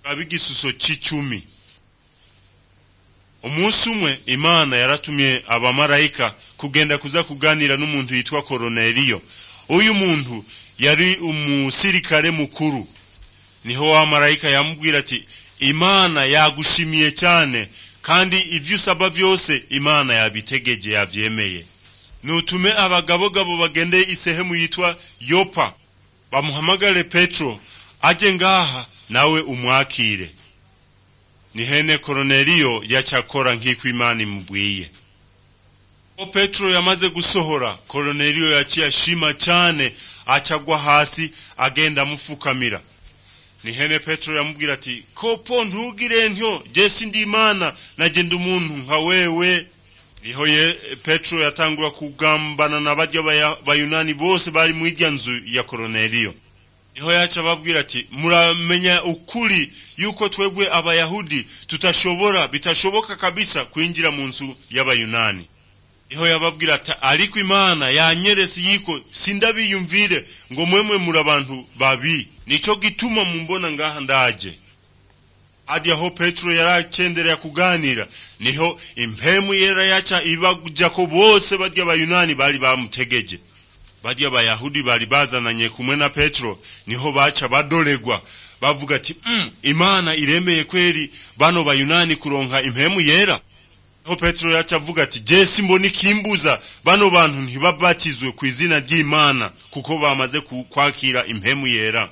turabe igisuso cy'icumi umunsi umwe imana yaratumye abamarayika kugenda kuza kuganira n'umuntu witwa koroneliyo uyu muntu yari umusirikare mukuru niho wa marayika yamubwira ati imana yagushimiye cyane kandi ibyo usaba byose imana yabitegegeye yabyemeye nutume abagabogabo bagende isehemu yitwa yopa bamuhamagare petro ajye ngaha nawe umwakire ni hene koroneliyo yacyakora nk'iko imana imubwiye uwo petero yamaze gusohora koroneliyo yakiyashima cyane acyagwa hasi agenda amupfukamira ni hene petero yamubwira ati kopo ntugire ntyo jesi ndi imana nagenda umuntu nka wewe niho ye petero yatangura kugambana na barya bayunani bose bari mu ijya nzu ya koroneliyo niho yacu ababwira ati muramenya ukuri yuko twebwe abayahudi tutashobora bitashoboka kabisa kwinjira mu nzu y'abayunani niho yababwira ati ariko imana yanyeretse yiko sindabiyumvire ngo mwemwe muri abantu babi nicyo gituma mumbona ngaha ndaje hadi aho petero yarakendereye kuganira niho impemu yera yaca ibajya ko bose barya abayunani bari bamutegeje barya abayahudi bari bazananye kumwe na petero niho baca badoregwa bavuga ati imana iremeye kweri bano bayunani kuronka impemu yera niho petero yaca avuga ati jesi mbona ikimbuza bano bantu ntibabatizwe ku izina ry'imana kuko bamaze kwakira impemu yera